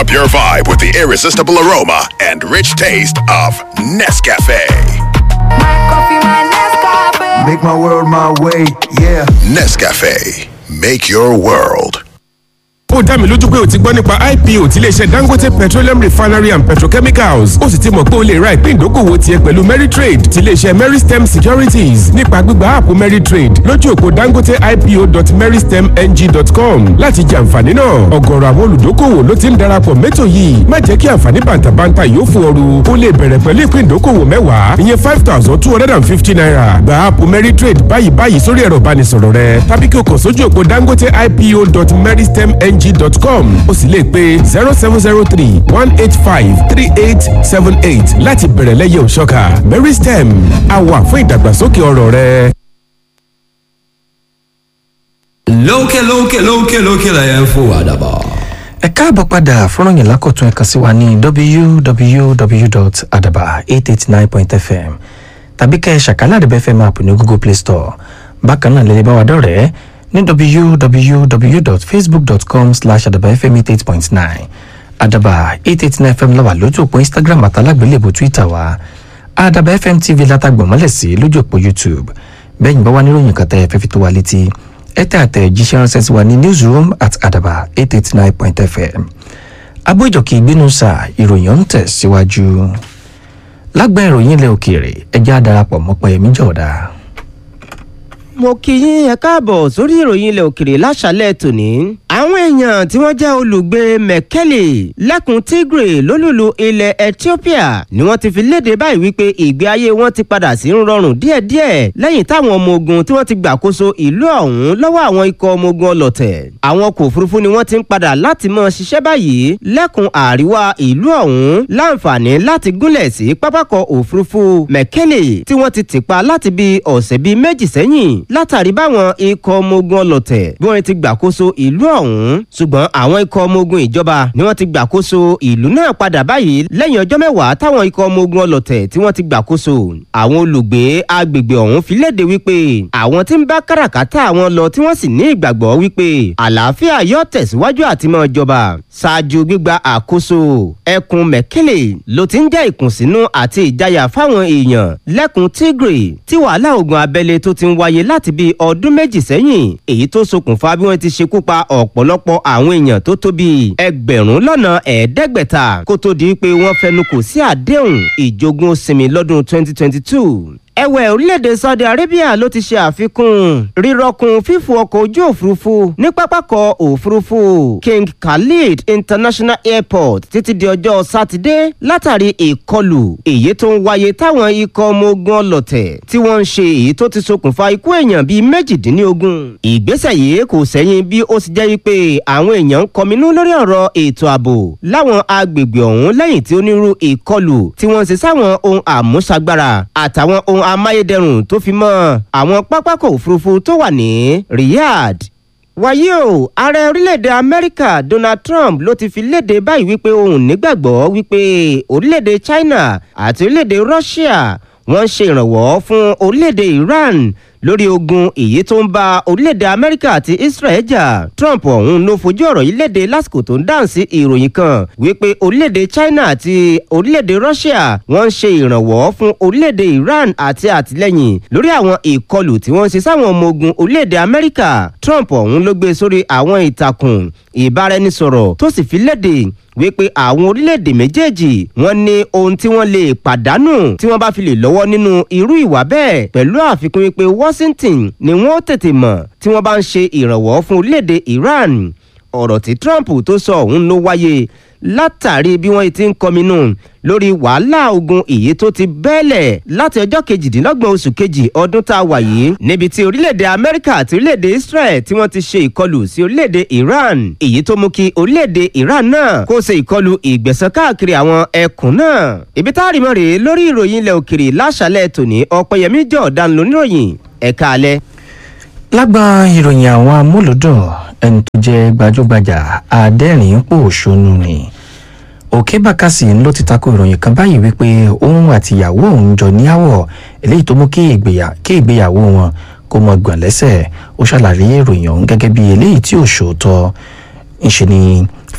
Up your vibe with the irresistible aroma and rich taste of Nescafe. Make my world my way, yeah. Nescafe. Make your world. ó dá mi lójú pé o ti gbọ́ nípa ipo ti iléeṣẹ́ dangote petroleum refinery and petrochemicals ó sì ti mọ̀ pé o lè ra ìpín ìdókòwò tiẹ̀ pẹ̀lú meritrade ti iléeṣẹ́ meristem securities nípa gbígba áàpù meritrade lójú òpó dangote ipo.meristemng.com láti jẹ àǹfààní náà ọ̀gọ̀rọ̀ àwọn olùdókòwò ló ti ń darapọ̀ mẹ́tò yìí má jẹ́ kí àǹfààní bàǹtàbàǹtà yóò fún ọrù o lè bẹ̀rẹ̀ pẹ̀lú ìpín ìdókòwò mẹ́wàá ìyẹn five thousand two hundred and fifty naira gba áàpù meritrade báyìí báyìí sórí ẹ̀rọ ìbánisọ̀rọ̀ rẹ tàbí kí o kàn sójú òpó dangote ipo.meristemng ng.com o sì lè pe zero seven zero three one eight five three eight seven eight láti bẹ̀rẹ̀ lẹ́yẹ òṣọ́ka meristem a wà fún ìdàgbàsókè ọrọ̀ rẹ. lókè lókè lókè lókè lẹ́yìn fún àdàbà. ẹ káàbọ̀ padà fọ́nrán yẹn lákọ̀tún ẹ̀ka sí wa ní www.adaba889.fm tàbí kẹ́ ẹ ṣàkálà àdìbẹ́ fm app ní google play store bákan náà lè lè bá wa dọ̀rẹ́ ní www.facebook.com slash adabafm88.9 adaba 889fm lọ́wọ́ lójú òpó instagram àtàlágbélébù twitter wa adaba fm tv látàgbọ̀n mọ́lẹ̀ sí lójú òpó youtube bẹ́yìn bá wà níròyìn kan tẹ́ ẹ fẹ́ fi tó wa létí ẹ tẹ́ àtẹ̀ jíṣẹ́ ránṣẹ́ sí wa ní newsroom at adaba 889.fm abó ìjọkì ìgbínú sà ìròyìn ń tẹ̀ síwájú lágbẹ́ ìròyìn ilẹ̀ òkèèrè ẹjẹ́ àdarapọ̀ mọ́pẹ́ ẹ̀mí jọ̀ọ́dá mo kí yín ẹ káàbọ̀ sórí ìròyìn ilẹ̀ òkèrè láṣálẹ̀ tòní. àwọn èèyàn tí wọ́n jẹ́ olùgbé mekele lẹ́kùn tigre lólùlù ilẹ̀ ethiopia ni wọ́n ti fi léde báyìí wípé ìgbé ayé wọn ti padà sí ń rọrùn díẹ̀díẹ̀ lẹ́yìn táwọn ọmọ ogun tí wọ́n ti gbàkóso ìlú ọ̀hún lọ́wọ́ àwọn ikọ̀ ọmọ ogun ọlọ̀tẹ̀. àwọn ọkọ̀ òfurufú ni wọ́n ti ń padà láti mọ́ ṣiṣẹ́ báyìí lẹ́kùn àríwá ìlú ọ̀hún láǹfààní láti gúnlẹ̀ sí pápákọ̀ òfurufú mekele tí wọ́n ti tìpa láti bí ọ̀sẹ̀ bíi méjì sẹ́yìn látàrí báwọn ikọ̀ ọmọ ogun ọlọ̀tẹ̀ bí wọ́n ti gbàkóso ìlú ọ̀hún ṣùgbọ́n àwọn ikọ̀ ọmọ ogun ìjọba ni wọ́n ti gbàkóso ìlú náà padà báyìí lẹ́yìn ọjọ́ mẹ́wàá táwọn ikọ̀ ọmọ ogun ọlọ̀tẹ̀ tí wọ́n ti gbàkóso àwọn olùgbé agbègbè ọ̀hún fi léde wípé àwọn tí ń bá káràkátà àwọn lọ tí wọ́n sì ní ìgbàgbọ́ wípé àlàáfíà yóò tẹ̀síwájú àti mọ́ ìjọba ṣáájú gbígba àkóso ẹkùn mẹ́kẹ́lẹ̀ ló ti ń jẹ́ ìkùnsínú àti ìjayà fáwọn èèyàn lẹ́kùn tigre tí wàhálà ogun abẹ́lé tó ti ń wáyé láti bíi ọdún méjì sẹ́yìn èyí tó ṣokùnfà bí wọ́n ti ṣekú pa ọ̀pọ̀lọpọ̀ àwọn èèyàn tó tó bíi ẹgbẹ̀rún lọ́nà ẹ̀ẹ́dẹ́gbẹ̀ta kó tó di pé wọ́n fẹnu kò sí àdéhùn ìjogún sinmi lọ́dún 2022 ẹ̀wẹ̀ orílẹ̀-èdè saudi arabia ló ti ṣe àfikún rírọ́kun fífò ọkọ̀ ojú òfurufú ní pápákọ̀ òfurufú king khalid international airport títí di ọjọ́ sátidé látàrí ìkọlù èyí tó ń wáyé táwọn ikọ̀ ọmọ ogun ọlọ̀tẹ̀ tí wọ́n ń ṣe èyí tó ti ṣokùnfà ikú èèyàn bíi méjìdínlógún ìgbésẹ̀ yìí kò sẹ́yìn bí ó ti jẹ́ wípé àwọn èèyàn ń kọminú lórí ọ̀rọ̀ ètò ààbò láwọn agbègbè ọ̀hún lẹ́yìn tí onírú ìkọlù tí wọ́n ń ṣe sáwọn ohun àmúṣagbára àtàwọn ohun ohun amáyédẹrùn tó fi mọ́ àwọn pápákọ̀ òfurufú tó wà ní riyadh wàyí o ààrẹ orílẹ̀-èdè amẹ́ríkà donald trump ló ti fi léde báyìí wípé òun nígbàgbọ́ wípé orílẹ̀-èdè china àti orílẹ̀-èdè russia wọ́n ń ṣe ìrànwọ́ fún orílẹ̀-èdè iran lórí ogun èyí tó ń bá orílẹ̀-èdè amẹ́ríkà àti israel jà trump ọ̀hún ló fojú ọ̀rọ̀ yìí léde lásìkò tó ń dáhùn sí ìròyìn kan wípé orílẹ̀-èdè china àti orílẹ̀-èdè russia wọ́n ń ṣe ìrànwọ́ fún orílẹ̀-èdè iran àti àtìlẹ́yìn lórí àwọn ìkọlù tí wọ́n ń ṣe sáwọn ọmọ ogun orílẹ̀-èdè amẹ́ríkà trump ọ̀hún ló gbé sórí àwọn ìtàkùn ìbáraẹnisọ̀rọ̀ tó sì fi léde wípé àwọn orílẹ̀-èdè méjèèjì wọ́n ní ohun tí wọ́n lè pàdánù tí wọ́n bá fi lè lọ́wọ́ nínú irú ìwà bẹ́ẹ̀ pẹ̀lú àfikún wípé washington ni wọ́n tètè mọ̀ tí wọ́n bá ń ṣe ìrànwọ́ fún orílẹ̀-èdè iran ọ̀rọ̀ tí trump tó sọ ọ̀hún ló wáyé látàrí bí wọ́n ti ń kọminú lórí wàhálà ogun èyí tó ti bẹ́ẹ̀lẹ̀ láti ọjọ́ kejìdínlọ́gbọ̀n oṣù kejì ọdún tá a wà yìí níbi tí orílẹ̀-èdè amẹ́ríkà àti orílẹ̀-èdè israel tí wọ́n ti ṣe ìkọlù sí orílẹ̀-èdè iran èyí tó mú kí orílẹ̀-èdè iran náà kó ṣe ìkọlù ìgbẹ̀sán káàkiri àwọn ẹkùn náà ibi tá a rí mọ́ rèé lórí ìròyìn ilẹ̀ òkèrè láṣálẹ̀ tòní ọ̀pẹ̀yẹmí jọ̀ọ́dán lóníròyìn ẹ̀ka alẹ́. lágbà ìròyìn àwọn amúlùdùn ẹni tó jẹ́ gbajúgbajà adẹ́rìn pòṣónú ni òkè bàkàsì ló ti tako ìròyìn kan báyìí wípé òun àti ìyàwó òun jọ ní àwọ̀ eléyìí tó mú kí ìgbéyàwó wọn kó mọ gbọ̀n lẹ́sẹ̀ ó ṣàlàyé ìròyìn ọ̀hún gẹ́gẹ́ bí eléyìí tí ò ṣòótọ́ ńṣe ni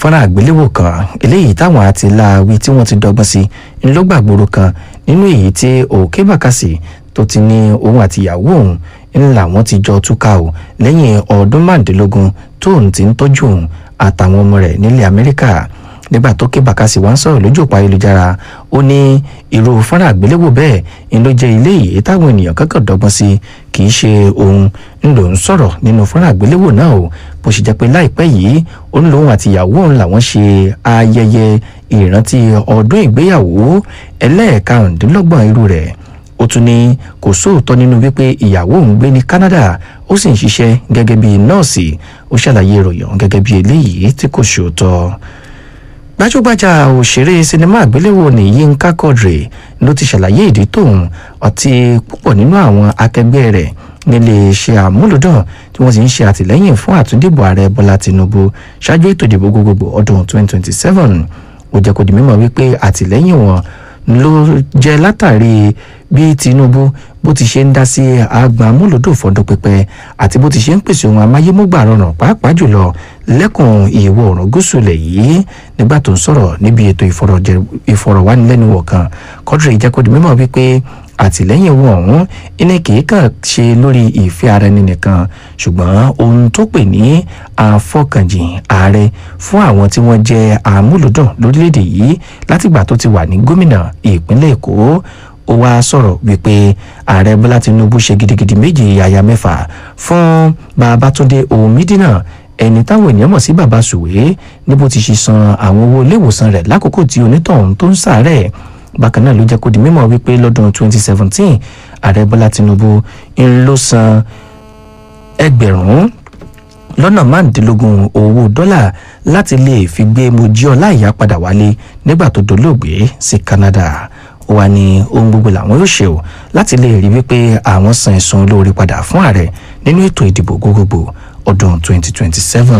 fọ́nrán àgbéléwò kan eléyìí táwọn àti láàwí tí wọ́n ti dọ́gbọ́n sí ńlọ́gbàgbòrò kan nínú èyí tí òkè bàkàsì tó ti ní òun àti ìyàwó òun ńlá wọn ti jọ túká o lẹ́yìn ọdún márùndínlógún tóun ti ń tọ́jú òun àtàwọn ọmọ rẹ̀ nílẹ̀ amẹ́ríkà nígbà tó ké bàkàsì wá ń sọ̀rọ̀ lójú òpó ayélujára ó ní irú fọ́nrán àgbéléwò bẹ́ẹ̀ ń ló jẹ́ ilé yìí táwọn ènìyàn kankan dọ́gbọ́n sí kì í ṣe òun ń lò ń sọ̀rọ̀ nínú fọ́nrán àgbéléwò náà o bó ṣe jẹ́ pé láìpẹ́ yìí ó ń lòun àti ìyàwó òun làwọn ṣe ayẹyẹ ìrántí ọdún ìgbéyàwó ẹlẹ́ẹ̀karùndínlọ́gbọ̀n irú rẹ̀ ó tún ní kò sóòótọ́ nínú wípé ìyàwó òun gbé ní Canada ó sì ń ṣiṣẹ́ gẹ́gẹ́ bí nọ́ọ̀sì ó ṣàlàyé ìròyìn ọ̀hún gẹ́gẹ́ bí eléyìí tí kò sóòótọ́ gbajúgbajà òṣèré sinimá àgbéléwò ní Yínká Quadri ló ti ṣàlàyé ìdí tóun àti púpọ̀ nínú àwọn akẹgbẹ́ rẹ̀ nílé iṣẹ́ àmúlòdàn tí wọ́n sì ń ṣe àtìlẹ́yìn fún àtúndìbò ààrẹ Bọ́lá Tinubu ṣáájú ètò ìdìbò gbogbogbò ọdún 2027 ó jẹ́ kó di mímọ̀ wípé àtìlẹ́yìn wọn ló jẹ́ látàrí bí Tinubu bó ti ṣe ń dá sí àgbà amúlòdò fọdún pípẹ́ àti bó ti ṣe ń pèsè ohun amáyémúgbà rọrùn pàápàá jùlọ lẹ́kùn ìwọ̀ oòrùn gúúsù ilẹ̀ yìí nígbà tó ń sọ̀rọ̀ níbi ètò ìfọ̀rọ̀wánilẹ́nuwò kan Quadri jẹ́ kó di mímọ̀ wípé àtìlẹ́yìn wọn ọ̀hún iná kìí kàn ṣe lórí ìfẹ́ ara ẹni nìkan ṣùgbọ́n ohun tó pè ní àfọkànjìn ààrẹ fún àwọn tí wọ́n jẹ́ àmúlòdùn lórílẹ̀‐èdè yìí látìgbà tó ti wà ní gómìnà ìpínlẹ̀ Èkó ó wá sọ̀rọ̀ wípé ààrẹ Bọ́lá Tinubu ṣe gidigidi méjì yàyà mẹ́fà fún Babátúndé Òmídínà ẹni táwọn ènìyàn mọ̀ sí bàbá sùwé ní bó ti ṣe san àwọn owó iléèwòsàn rẹ̀ lákòókò tí onítọ̀hún tó ń ṣàárẹ̀ bákan náà ló jẹ́ kó di mímọ̀ wípé lọ́dún 2017 ààrẹ bọ́lá tinubu ń ló san ẹgbẹ̀rún lọ́nà márùndínlógún owó dọ́là láti lè fi gbé mojí ọláìyá padà wálé nígbà tó dolóògbé sí canada ó wà ní ohun gbogbo làwọn yóò ṣe o láti lè rí wípé àwọn san ẹ̀sùn olóore padà fún ààrẹ nínú ètò ìdìbò gbogbogbò ọdún 2027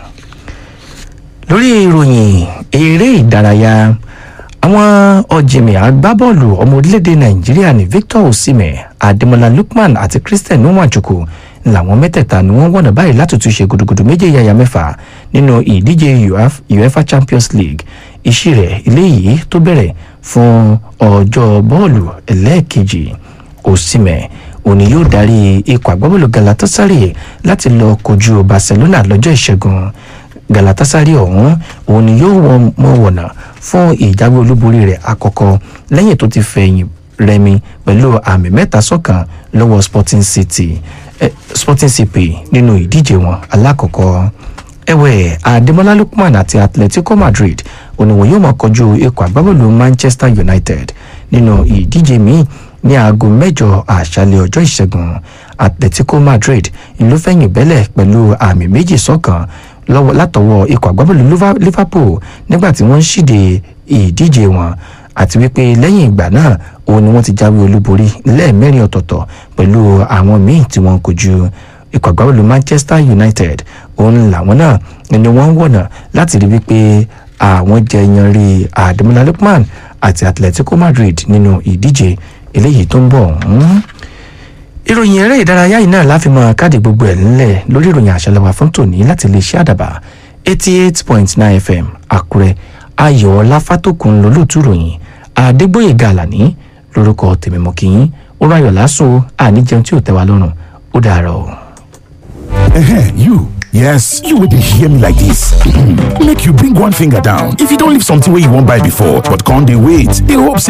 lórí ìròyìn eré ìdárayá àwọn ọ̀jìnmí agbábọ́ọ̀lù ọmọ orílẹ̀-èdè nàìjíríà ní victor osimhen ademola lookman àti christian nwachukwu làwọn mẹ́tẹ̀ẹ̀ta ni wọ́n wọ̀nà báyìí láti tún ṣe gudugudu méje yàyà mẹ́fà nínú ìdíje uefa champions league iṣẹ́ rẹ̀ eléyìí tó bẹ̀rẹ̀ fún ọjọ́ bọ́ọ̀lù ẹlẹ́ẹ̀kejì osimhen òní yóò darí ikọ̀ agbábọ́ọ̀lù galatasaray láti lọ kojú barcelona lọ́jọ́ ìṣẹ́gun galatasaray ọ̀hún òun ni yóò mọ wọ̀nà fún ìjáwé olúborí rẹ̀ àkọ́kọ́ lẹ́yìn tó ti fẹ̀yìn rẹmi pẹ̀lú àmì mẹ́ta sọ́kàn lọ́wọ́ sporting city eh, sporting cp nínú ìdíje wọn alákọ̀ọ́kọ́ ẹ̀wẹ̀ ademola lookman àti atletico madrid òní wọn yóò máa kojú ikọ̀ agbábọ́ọ̀lù manchester united nínú ìdíje míì ní aago mẹ́jọ àṣálẹ́ ọjọ́ ìṣẹ́gun atletico madrid ìlú fẹ̀yìn bẹ́lẹ̀ pẹ̀lú àmì méjì sọ́kàn lọ́wọ́ látọwọ́ ikọ̀ agbábọ́ọ̀lù liverpool nígbà tí wọ́n ń ṣíde ìdíje wọn àti wípé lẹ́yìn ìgbà náà òun ni wọ́n ti jáwé olúborí lẹ́ẹ̀mẹ́rin ọ̀tọ̀ọ̀tọ̀ pẹ̀lú àwọn míì tí wọ́n kojú ikọ̀ agbábọ́ọ̀lù manchester united òun làwọn náà ni wọ́n ń wọ̀nà láti rí wípé àwọn jẹ yanrí ademola lookman àti atletico madrid nínú ìdíje eléyìí tó ń bọ̀ ọ̀hún ìròyìn eré ìdárayá yìí náà láfi máa káàdì gbogbo ẹ̀ ńlẹ̀ lórí ìròyìn àṣàlẹ̀wà fún tòní láti lè ṣe àdàbà eighty eight point nine fm àkúrẹ́ ayọ̀ọ́lá fátòkùn lólùtú ròyìn àdégbòye gàlàní lórúkọ tèmímọ́kìyín ó ráyọ̀ lásùn àníjẹun tí ò tẹ́ wa lọ́rùn ó dàárọ̀. Ehen, you. Yes, you will hear me like this. Make you bring one finger down. If you don't leave something where you won't buy before, but can't they wait? They hope say